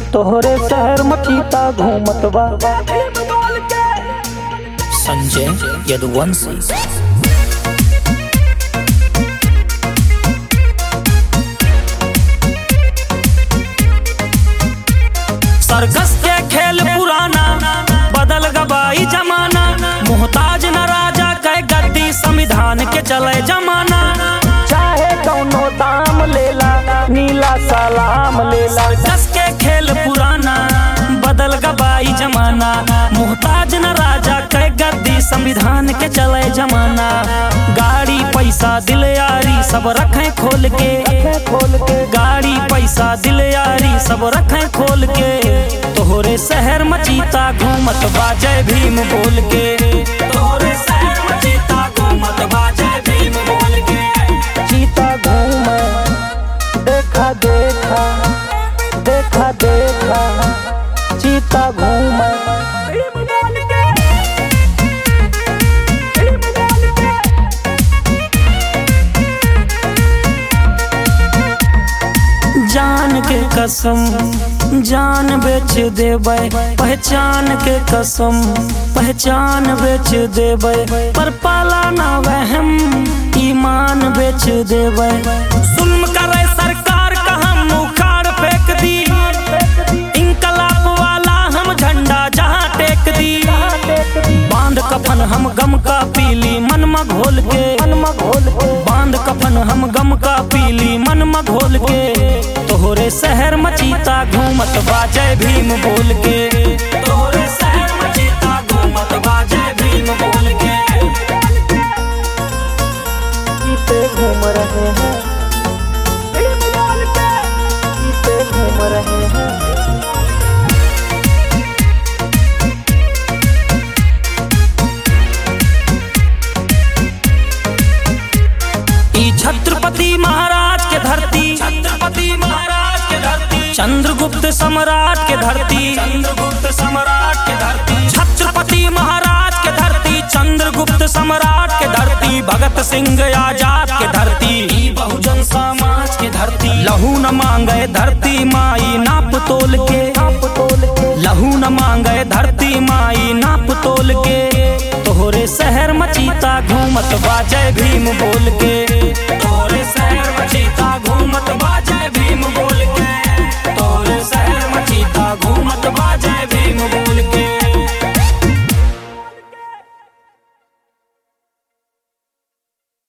तोहरे शहर मचीता घूमत बा संजय यदुवंशी सरकस के खेल पुराना बदल गबाई जमाना मोहताज न राजा कह गद्दी संविधान के चले जमाना चाहे कौनो दाम लेला नीला सलाम लेला सरकस के खेल पुराना बदल गबाई जमाना मोहताज न राजा कह गद्दी संविधान के चले जमाना गाड़ी पैसा दिल यारी सब रखें खोल के खोल के गाड़ी पैसा दिल यारी सब रखें खोल के तोहरे शहर मचीता घूमत बाजे भीम बोल के तोहरे शहर मचीता घूमत बाजे भीम बोल के चीता घूमे देखा देखा देखा देखा चीता घूमे जान के कसम जान बेच देबै पहचान के कसम पहचान बेच देबै पर पाला ना वहम ईमान बेच देबै जुल्म करे सरकार का हम उखाड़ फेंक दी इनकलाब वाला हम झंडा जहाँ टेक दी बांध कफन हम गम का पीली मन में घोल के घोल के बांध कफन हम गम का पीली मन में घोल के तोहरे शहर मचीता घूमत बाजे भीम बोल के तोहरे शहर मचीता घूमत बाजे भीम बोल के चीते घूम रहे हैं चीते घूम रहे हैं ई छत्रपति महाराज के धरती छत्रपति महाराज के धरती चंद्रगुप्त सम्राट के धरती चंद्रगुप्त सम्राट के धरती छत्रपति महाराज के धरती चंद्रगुप्त सम्राट के धरती भगत सिंह आजाद के धरती ई बहुजन समाज के धरती लहू न मांगे धरती माई नाप तोल के आप तोल के लहू न मांगे धरती माई नाप तोल के तोहरे शहर मचीता घूमत बाजे भीम बोल के